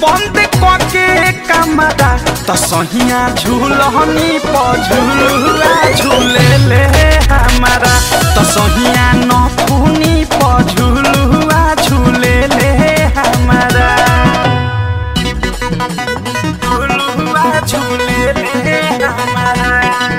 बंद कके कमरा त सहिया झूलहनी प झूलुआ झूले ले हमारा त सहिया नथुनी प झूलुआ झूले ले हमारा झूलुआ झूले ले हमारा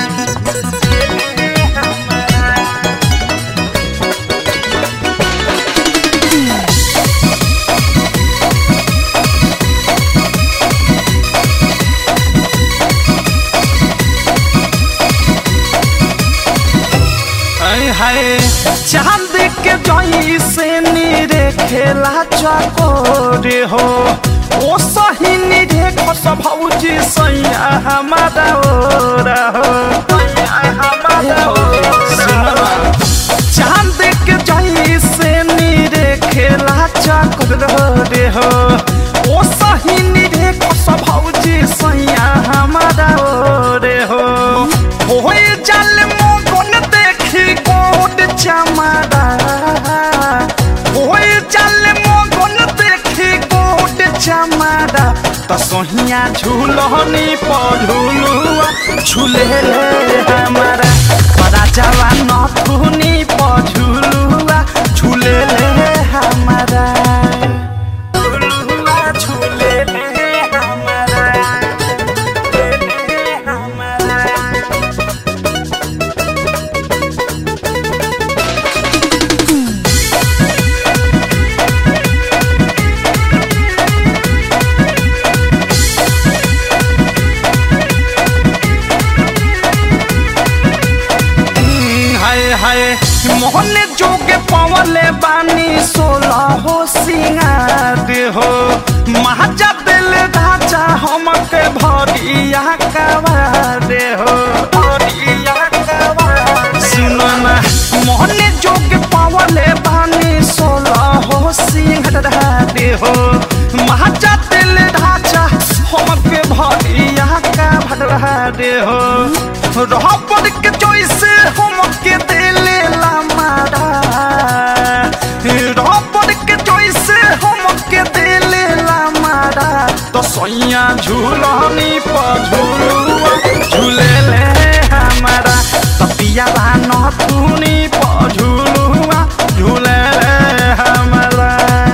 हाय हाय चांद के जई से नीरे खेला चकोरे हो ओ सही नीरे खस भौजी सैया हमारा ओरा हो हमारा ओरा चांद के जई से नीरे खेला चकोरे हो ओ सही नीरे खस भौजी सैया हमारा ओरे हो होए जल मोगन देखी गोद चमारा होए जल मोगन देखी गोद चमारा त सोहिया झूलनी पझुलुआ झूले ले हमारा बड़ा जवा नथुनी पझुलुआ झूले ले हमारा झुलुआ झूले ले हमारा ले हमारा हाय हाय मोहन जोगे पवले बानी सोलह हो सिंगार हो महाजा दिल राजा हमके भरिया कवार हो भरिया कवार सुनो ना मोहन जोगे पवले बानी सोलह हो सिंगार हो महाजा दिल राजा हमके भरिया कवार हो रहबर के जैसे हमके दिले ला मारा रहबर के जैसे हमके दिले ला मारा तो सैया झूलनी पर झूलुआ झूले ले हमारा तपिया नथुनी पर झूलुआ झूले ले हमारा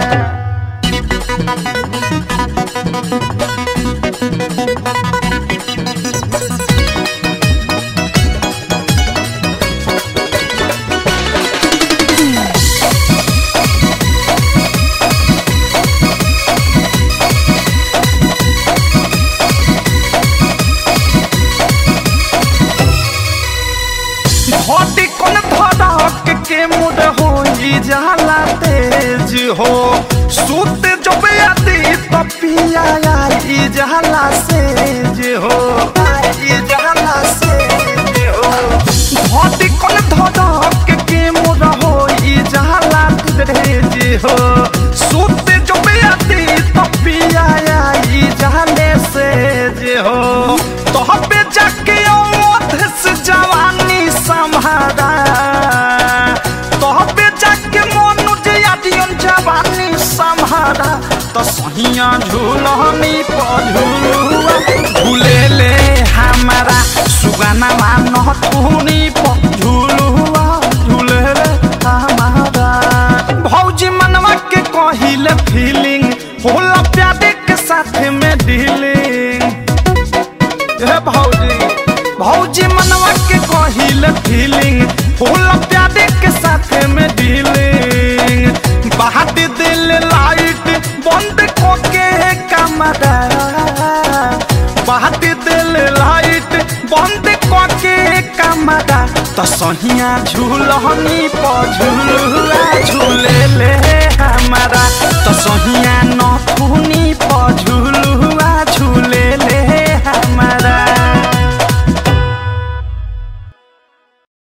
घटी कोन धड़क के मुड होई जाला तेज हो सुत जब आती तपिया आई जाला सेज हो आई जाला सेज हो घटी कोन धड़क के मुड होई जाला तेज हो सुत जब आती तपिया आई जाले सेज हो तोहबे जाके औध से जवानी संभारा तोहबे जाके मनुज यादियन जवानी संभारा तो सहिया झूलनी पझुलुआ झूले ले हमारा सुगाना मान तूनी पझुलुआ झूले ले हमारा भौजी मनवा के कहिले फीलिंग होला प्यादे के साथ में डीलिंग हे भौजी भौजी मनवा के कहिल फीलिंग फूल प्यादे के साथ में डीलिंग बहाट दिल लाइट बंद कोके कमरा बहाट दिल लाइट बंद कोके कमरा त सहिया झूलनी प झूलुआ